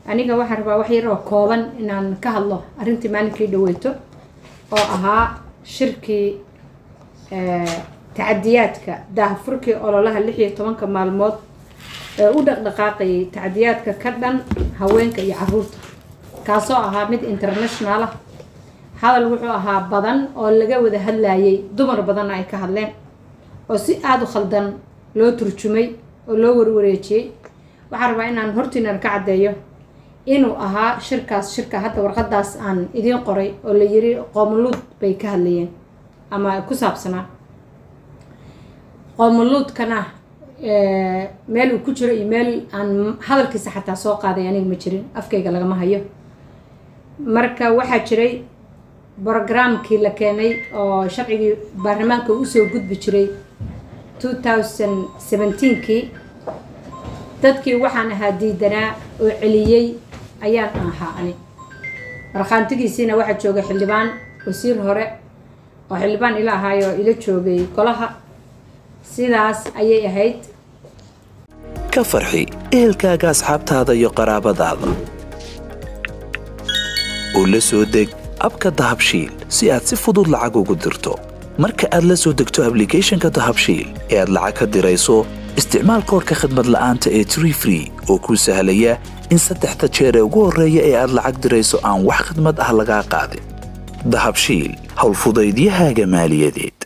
aniga waxaan rabaa wax yar oo kooban inaan ka hadlo arrintii maalinkii dhaweyto oo ahaa shirkii tacadiyaadka daahfurkii ololaha lix iyo tobanka maalmood ee u dhaqdhaqaaqayay tacadiyaadka ka dhan haweenka iyo caruurta kaasoo ahaa mid international ah hadal wuxuu ahaa badan oo laga wada hadlayay dumar badanna ay ka hadleen oo si aada u khaldan loo turjumay oo loo warwareejiyey waxaan rabaa inaan hortiinan ka caddeeyo inuu ahaa shirkaas shirka hadda warqadaas aan idiin qoray oo la yiri qoomuluud bay ka hadlayeen ama ku saabsanaa qoomuluudkana meel uu ku jiro iyo meel aan hadalkiisa xataa soo qaaday aniga ma jirin afkayga lagama hayo marka waxaa jiray brogramkii la keenay oo sharcigii baarlamaanka usoo gudbi jiray two thousand seventeenkii dadkii waxaan ahaa diidanaa oo celiyey ayaan ahaa ani markhaantigiisiina waxaa joogay xildhibaan wasiir hore oo xildhibaan ila ahaayo ila joogay golaha sidaas ayay ahayd ka farxi ehelkaaga asxaabtaada iyo qaraabadaada oo la soo deg abka dahabshiil si aad si fudud lacag ugu dirto marka aad la soo degto ablicathonka dahabshiil ee aad lacag ka dirayso isticmaal koorka khadmad la'aanta ee tree free oo kuu sahlaya in saddexda jeer ee ugu horreeya ee aad lacag dirayso aan wax khidmad ah lagaa qaadin dahabshiil howlfudaydiyahaaga maaliyadeed